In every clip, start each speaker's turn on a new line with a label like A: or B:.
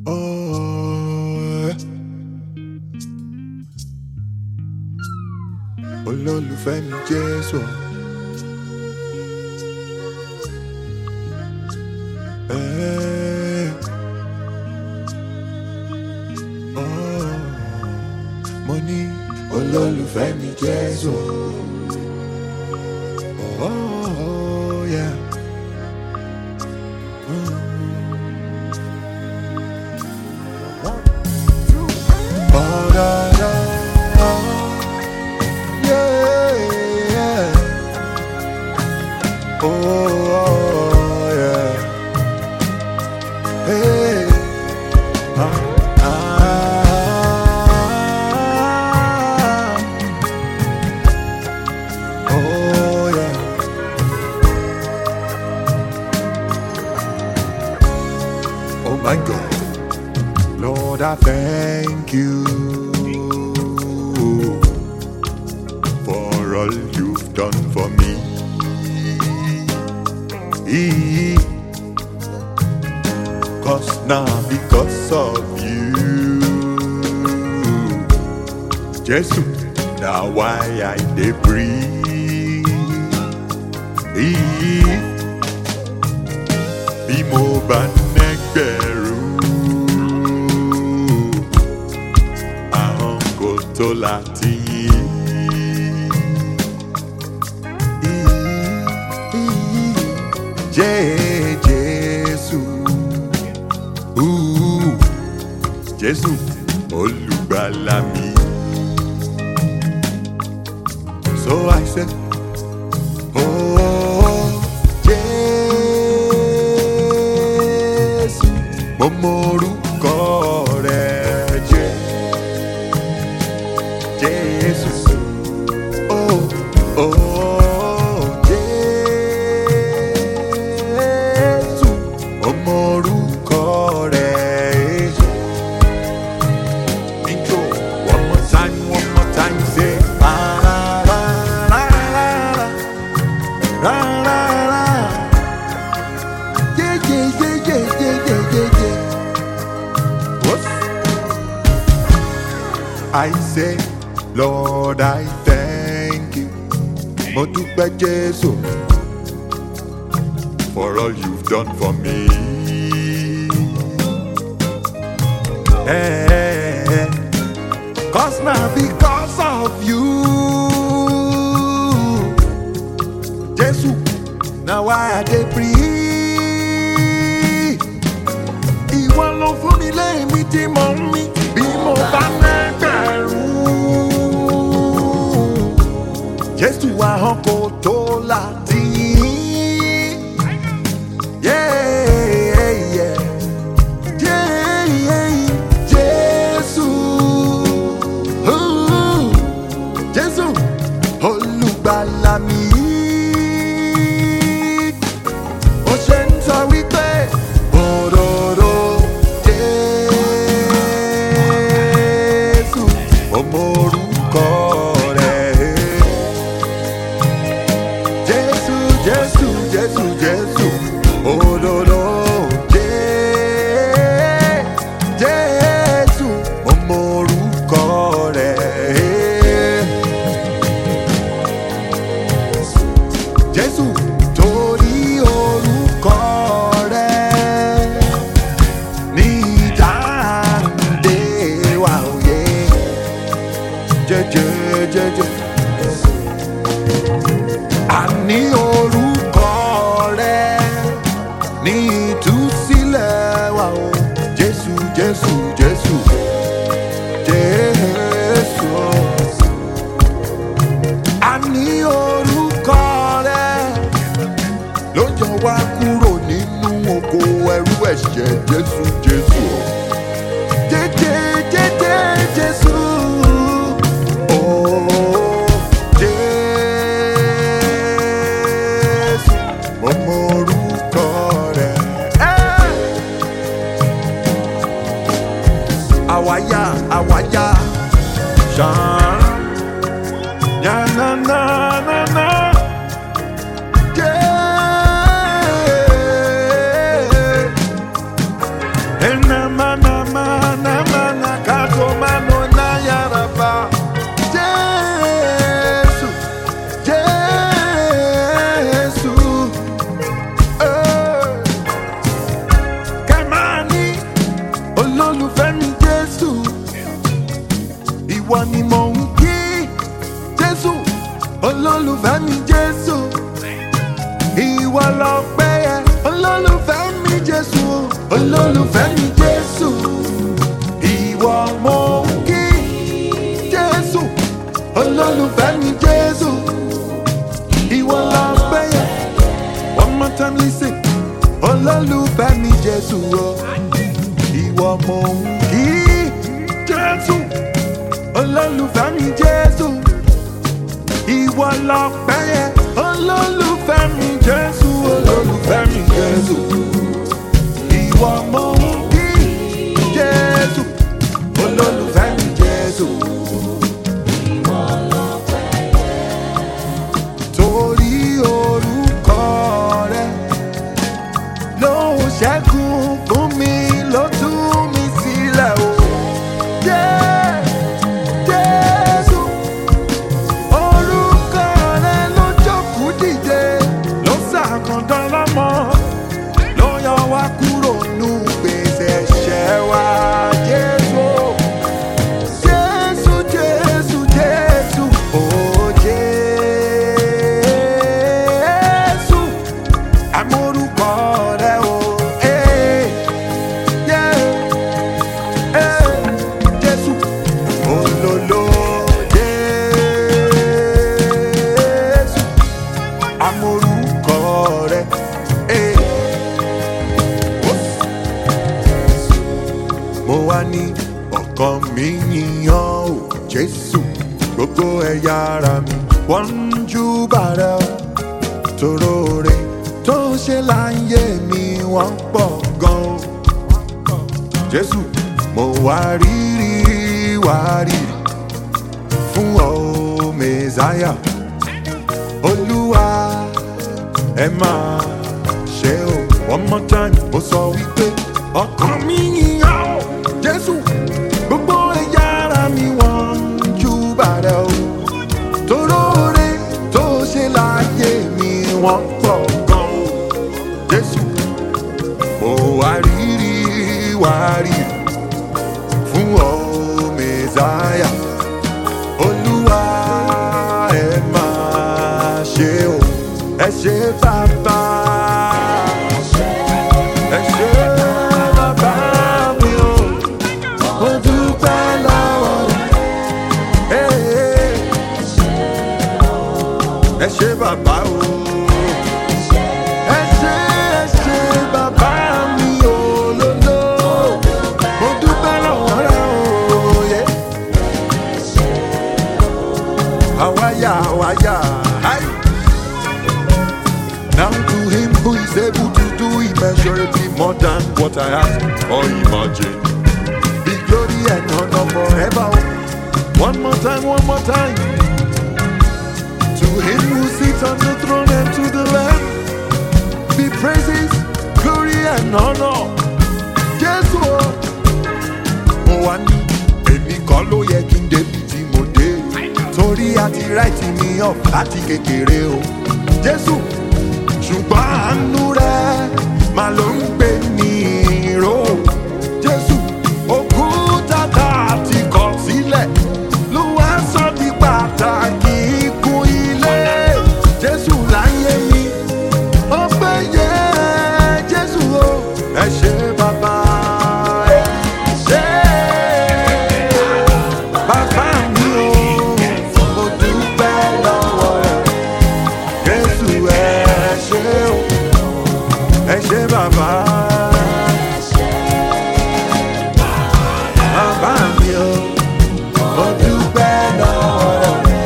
A: Oh, olólùfẹ́ mi Jésù. Eh, oh, mo ní olólùfẹ́ mi Jésù. Oh, yeah. Oh, da, da, oh, yeah, yeah. Oh, oh, yeah. Hey, ah, ah. Oh, yeah. Oh, my God. Lord, I thank you for all you've done for me. Cause now, because of you, Jesus, now why I dey breathe. Bí mo bá nẹ́gbẹ̀rún àwọn kò tó láti yìn. Jẹ́ Jésù, Ooh, Jésù olùgbàlà mi. So I said, Oh, Jésù, mo mọ orúkọ rẹ̀ jẹ́. Jésù, oh, oh, Jésù, mo mọ orúkọ rẹ̀ jẹ́. Intro, one more time, one more time, say, la la la la la la la la. Yeah, yeah, yeah, yeah, yeah, yeah, yeah, yeah. What? I say, Lord, I thank you. Mo dúpẹ́ Jésù for all you've done for me. Hey, hey, hey. Cause now because of you, Jésù, now why I dey breathe. Ìwọ ló fún mi lẹ́mí tí mo ń mí bí mo bá lẹ́gbẹ̀rún. Jésù ahọ́n kò tó láti yìn. Yeah, yeah. Yeah, yeah. Jésù. Ooh. Jésù olùgbàlà mi. Ó ṣe ń sọ wípé òróró Jésù ọmọ orúkọ rẹ̀. Jésù Jésù Jésù Jésù òróró Jé- Jésù ọmọ orúkọ rẹ̀. Jésù torí orúkọ rẹ̀ ní ìdáǹdè wa òye jẹjẹjẹjẹ. Àní orúkọ rẹ̀ ní ìtúsílẹ̀ wa o Jésù Jésù Jésù Jésù. Àní orúkọ rẹ̀ ló yọ wá kúrò nínú oko ẹrú ẹ̀ṣẹ̀ Jésù Jésù. Jẹ́jẹ́ jẹ́jẹ́ Jésù. Oh, Jésù, mo mọ orúkọ rẹ̀. Eh! Àwáyá àwáyá ṣàn. Yá na na na na. Yeah. And I'm lọ́pẹ́ yẹ olólùfẹ́ mi jésù olólùfẹ́ mi jésù ìwọ mo ń kí jésù olólùfẹ́ mi jésù ìwọ lọ́pẹ́ yẹ one more time listen olólùfẹ́ mi jésù o ìwọ mo ń kí jésù olólùfẹ́ mi jésù ìwọ lọ́pẹ́ yẹ olólùfẹ́ mi jésù olólùfẹ́ mi jésù ìwọ mo ń kí jésù olólùfẹ́ mi jésù. torí orúkọ rẹ ló ṣẹ́gun fún mi ló tú mi sílẹ̀ o. Yeah, Jésù, orúkọ rẹ ló jókòó dìde ló ṣàkàndán lọ́mọ ló yọ wá kúrò nù gbèsè ẹ̀ṣẹ̀ wa Jésù. Jésù, Jésù, Jésù, oh Jésù, àmórúkọ rẹ o. eh, yeah, eh, Jésù, olólo Jésù, àmórúkọ rẹ. eh, mo wá ní ọkàn mi yíyan o jésù gbogbo ẹ̀yà ara mi wọ́n ń júbà rẹ o tòróore tó ṣe láyé mi wọ́n pọ̀ gan o jésù mo wá rírì wá rírì fún ọ mẹ́sáyà olúwa ẹ máa ṣe o one more time mo sọ wípé ọkàn mi yíyan o jésù gbogbo ẹ̀yà ara mi wọ́n ń júbà rẹ o toróore tó ṣe láyé mi wọ́n pọ̀ gan o jésù mo wá rírì wá rírì fún ọ mẹ́sáyà olúwa ẹ máa ṣe o ẹ ṣe bàbá ẹ ṣe bàbá mi o mo dúpẹ́ lọ́wọ́ rẹ̀ ẹ ṣe bàbá o ẹ ṣe ẹ ṣe bàbá mi o lolo mo dúpẹ́ lọ́wọ́ rẹ̀ o. Yeah. Awaya, awaya, hi. Now to him who is able to do immeasurably more than what I ask or imagine. Be glory and honor forever. One more time, one more time. To him who sits on the throne and to the Lamb. Be praises, glory and honor. Jésù o. Mo wá ní èmi kọ́ ló yẹ kí n débi tí mo dé. Torí àti ráìtì mi ọ̀ láti kékeré o. Jésù ṣùgbọ́n àánú rẹ̀ máa ló ń gbé mi ró. Jésù òkúta tá a ti kọ̀ sílẹ̀ ló wá sọ di pàtàkì ikú ilé. Jésù láyé mi ọpẹ́ yẹ Jésù o ẹ ṣé bàbá ẹ ṣé bàbá mi o mo dúpẹ́ lọ́wọ́ rẹ̀ Jésù ẹ ṣé o ẹ ṣé bàbá bàbá mi o mo dúpẹ́ lọ́wọ́ rẹ̀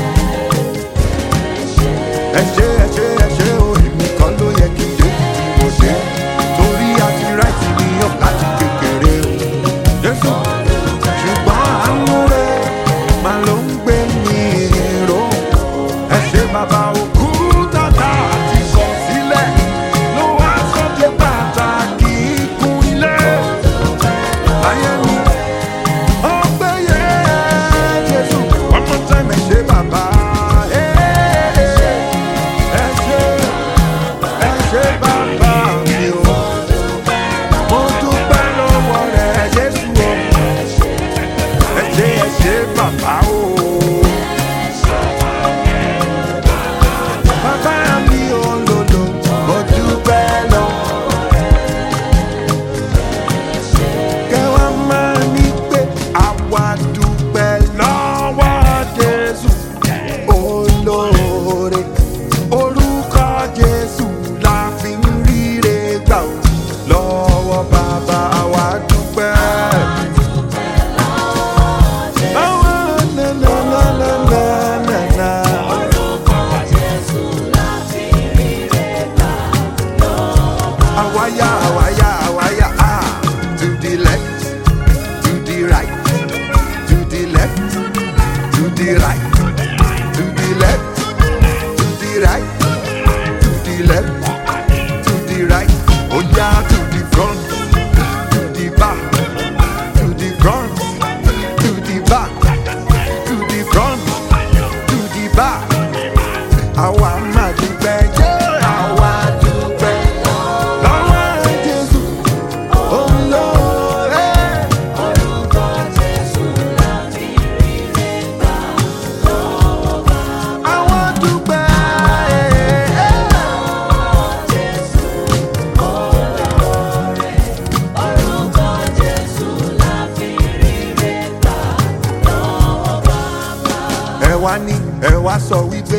A: ẹ ṣé ẹ ṣé ẹ ṣé o èmi kan ló yẹ kí n dé tí mo dé torí àti ráìtì mi yàn láti kékeré o jésù ṣùgbọ́n àánú rẹ máa ló ń gbé mi ró ẹ ṣé bàbá òkú tàtà àti sọ sílẹ̀ ló wá sọ́jọ́ pàtàkì ikùn ilé ayé mi ọgbẹ́ yẹ jésù one more time ẹ ṣé bàbá. Ẹ ṣé, ẹ ṣé bàbá mi o. Mo dúpẹ́ lọ́wọ́ rẹ̀ Jésù o. Ẹ ṣé, ẹ ṣé bàbá o. Bàbá mi ò lòlò, mo àwáyà àwáyà àwáyà ah to the left to the right to the left to the right to the left to the right to the left to the right ó yá to the front to the back to the front to the back to the front to the back àwa máa dúpẹ́ jẹ́ àwa dúpẹ́ lọ́wọ́ Jésù olóore. Àwa dúpẹ́. ẹ wá ní ẹ wá sọ wípé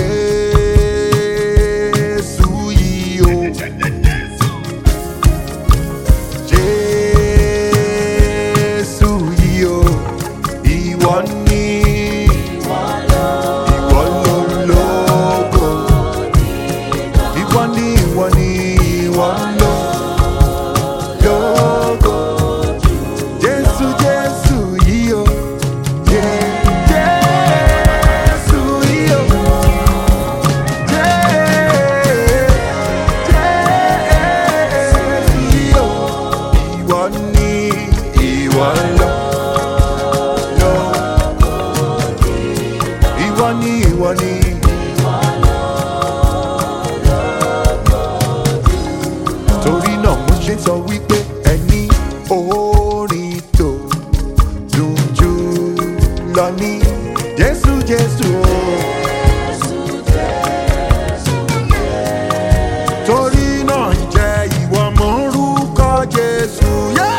A: jésù yìí o jésù yìí o ìwọ ní ìwọ lólógo ìwọ ní ìwọ ní ìwọ lólógo jésù jésù yìí o. Jé- Jésù yìí o. Jé- Jésù yìí o. Ìwọ ni ìwọ lọ. lọ. Ìwọ ni ìwọ ni. Torí náà mo ṣe sọ wípé ẹni orin tó dùn jù lọ ní Jésù Jésù o. Torí náà jẹ́ ìwọ mọ̀ orúkọ Jésù. Yeah!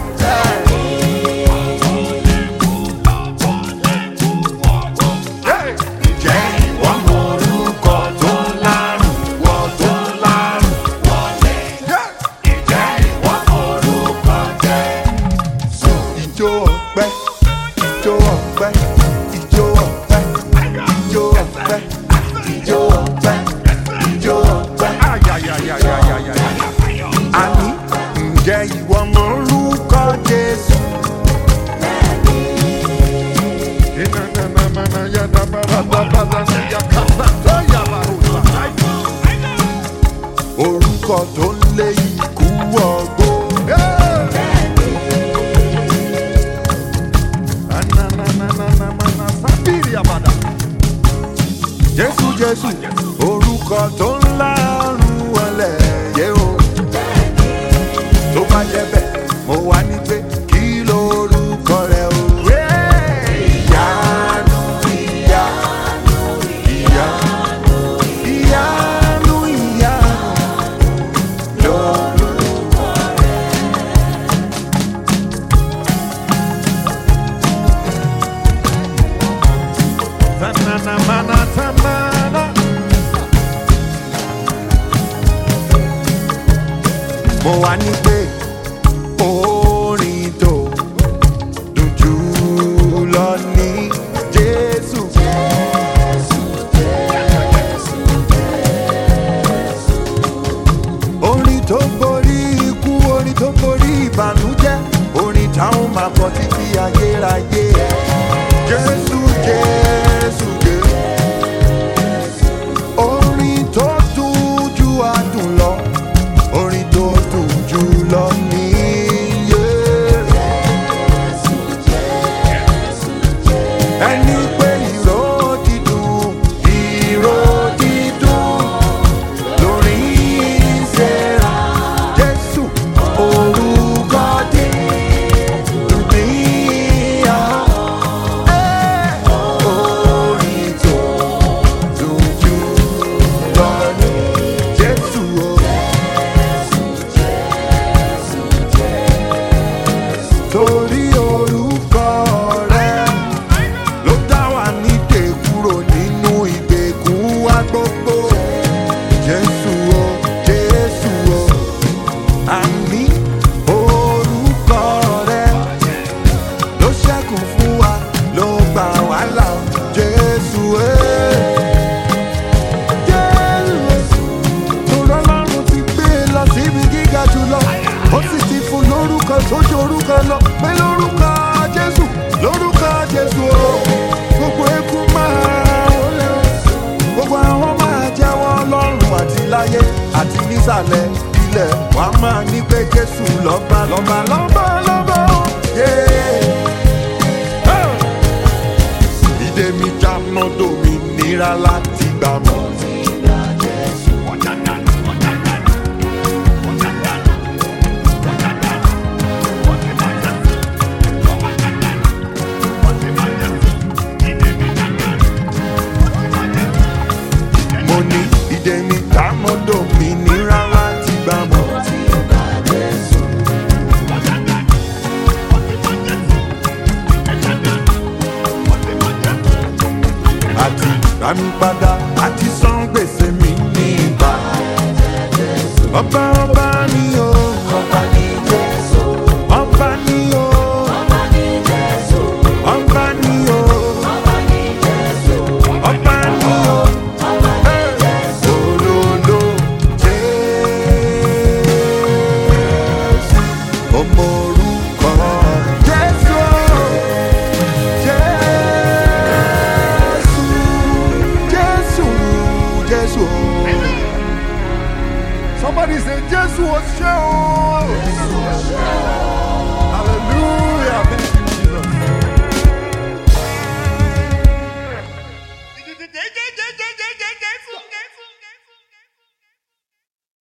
A: Yeah! Jẹ́ ìwọ mọ̀ orúkọ tó lárùn, wọ tó lárùn wọlé. Yeah! Jẹ́ ìwọ mọ̀ orúkọ Jésù. Ìjó ọpẹ́, ìjó ọpẹ́, ìjó ọpẹ́, ìjó ọpẹ́, ìjó ọpẹ́, ìjó ọpẹ́. Àní ǹjẹ́ ìwọ mọ̀ orúkọ Jésù? Orúkọ tó ń lé ikú ọgbó. Jésù Jésù orúkọ tó ń lárùn wọlé yé o. Tó bá jẹ́ bẹ́ẹ̀, mo wá ní pé kí lorúkọ rẹ̀ o. Ìyanu ìyanu ìyanu ìyanu ìyanu lorúkọ Tanana mana tanana. Mo wá ní pé orin tó dùn jù lọ ní Jésù. Orin tó borí ikú, orin tó borí ìbànújẹ́, orin táwọn máa kọ títí ayérayé. Jésù, Jésù, Jésù. Orin tó dùn ju adùn lọ, orin tó dùn jù lọ níyé. Ẹni pé ìró dídùn, ìró dídùn lórí ìṣẹ́ra. Jésù, orúkọ dídùn níyà. lọ́lọ́lọ́ pé lórúkọ jésù lórúkọ jésù o gbogbo eku máa wọlé o gbogbo àwọn máa jẹ́wọ́ lọ́rùn àti láyé àti nísàlẹ̀ ilẹ̀ wàá máa ní pé jésù lọ́ba lọ́ba lọ́ba lọ́ba o. Yeah. Oh! ìdè mi já mọ́tò mi nira láti gbà mọ́. mo ní ìdè mi já mọ́tò mi nira láti gbà mọ́. àti rami padà àti san gbèsè mi ní ìgbà. ọba ọba ni o
B: Ọba ní Jésù,
A: ọba ni o
B: ọba ní Jésù,
A: ọba ni o
B: ọba ní Jésù,
A: ọba ni o.
B: ọba ní Jésù.
A: Olólo Jésù, ọmọ orúkọ Jésù, Jésù, Jésù, Jésù. Somebody say Jésù o ṣé o. Hallelujah.